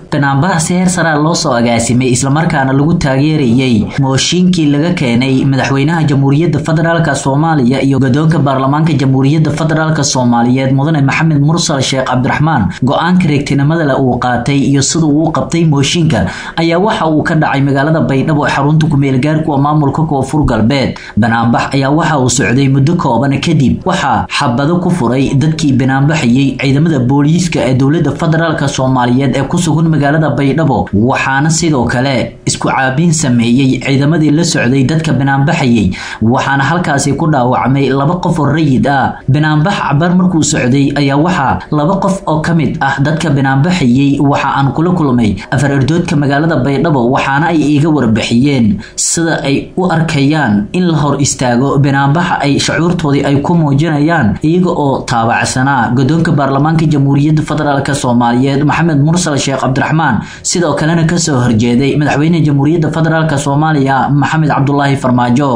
banaanbax si heer saraa loo soo agaasimay islamarkaana lagu taageerayey mooshiinkii laga keenay madaxweynaha jamhuuriyadda federaalk soomaaliya iyo godoonka baarlamaanka jamhuuriyadda federaalk soomaaliyeed mudane maxamed mursal sheekh cabdiraxmaan go-aanka reegtinimadale uu qaatay iyo sida uu u qabtay mooshinka ayaa waxa uu ka dhacay magaalada baydhabo ee xarunta kumeelgaarkuwa maamulka koonfur galbeed banaanbax ayaa waxa uu socday muddo kooban kadib waxaa xabado ku furay dadkii banaanbaxayey ciidamada booliiska ee dowlada federaalk soomaaliyeed ee ku sugan magaalada baydhabo waxaana sidoo kale isku caabiin sameeyey ciidamadii la socday dadka banaanbaxayey waxaana halkaasi ku dhaawacmay laba qof oo rayid ah banaanbax cabar markuu socday ayaa waxaa laba qof oo ka mid ah dadka banaanbaxayey waxa aan kula kulmay afar erdoodka magaalada baydhabo waxaana ay iiga warbixiyeen sida ay u arkayaan in la hor istaago banaanbaxa ay shacuurtoodii ay ku muujinayaan iyaga oo taabacsanaa godoonka baarlamaanka jamhuuriyadda federaalk soomaaliyeed maxamed mursal sheekh cabdiraxmaan sidoo kalena kasoo horjeeday madaxweynaha jamhuuriyadda federaalk soomaaliya maxamed cabdulaahi farmaajo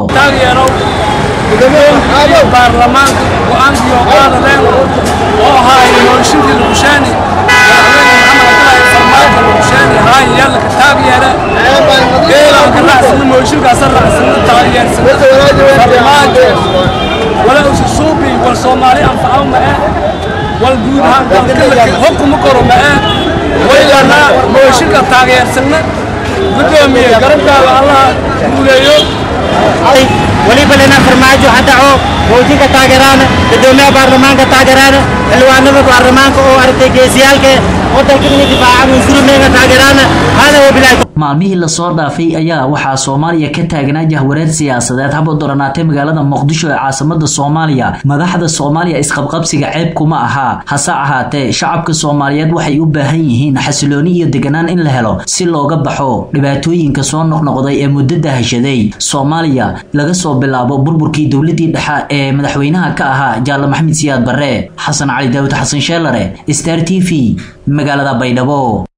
baarlamaanka go-aankii oo qaadadeen oo ahaay mooshinkii lugushaani madaxweyne maxamed cabdulaahi farmaajo lugushaani ahaay yaalka taageera geelanka raacsana mooshinkaasa raacsana taageersana farmaajo wala usu suubi wal soomaali anfacaw ma eh wal guud ahaan dalka hukuma koro ma eh waylana mooshinka taageersana gudoomiye garabkaaga allaha guuleeyo weliba lena farmaajo haddaco moojinka taageeraana gudoomiyaha baarlamaanka taageeraana xildhibaanada baarlamaanka oo aragtay geesiyaalka wadanka inay difaacaan unsurumeega taageeraana hada wabilahi maalmihii lasoo dhaafay ayaa waxaa soomaaliya ka taagnaa jahwareer siyaasadeed haba doranaatay magaalada muqdisho ee caasimada soomaaliya madaxda soomaaliya isqabqabsiga ceeb kuma ahaa hase ahaatee shacabka soomaaliyeed waxay u baahan yihiin xasilooni iyo deganaan in la helo si looga baxo dhibaatooyinka soo noqnoqday ee muddada hashaday soomaaliya laga soo bilaabo burburkii dowladii dhexe ee madaxweynaha ka ahaa jaale maxamed siyaad barre xasan cali daawud xasan sheelare star t v magaalada baydhabo